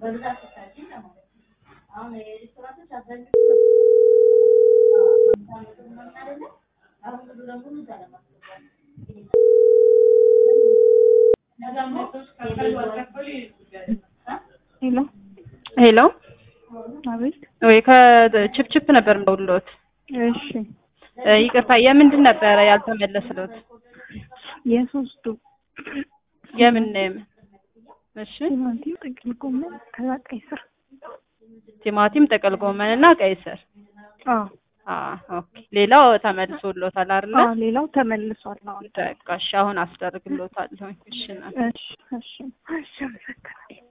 ሄሎ ሄሎ አቤት። ወይ ከችፕችፕ ነበር እንደውሎት እሺ ይቅርታ የምንድን ነበረ ያልተመለስሎት? የሶስቱ የምን የምን? እሺ ቲማቲም፣ ጥቅል ጎመን ከዛ ቀይ ስር። ቲማቲም፣ ጥቅል ጎመን እና ቀይ ስር። አዎ አዎ ኦኬ። ሌላው ተመልሶሎታል አይደለ? አዎ፣ ሌላው ተመልሷል። አሁን በቃ እሺ፣ አሁን አስደርግሎታለሁ። እሺ እናቴ። እሺ እሺ እሺ፣ አመሰግናለሁ።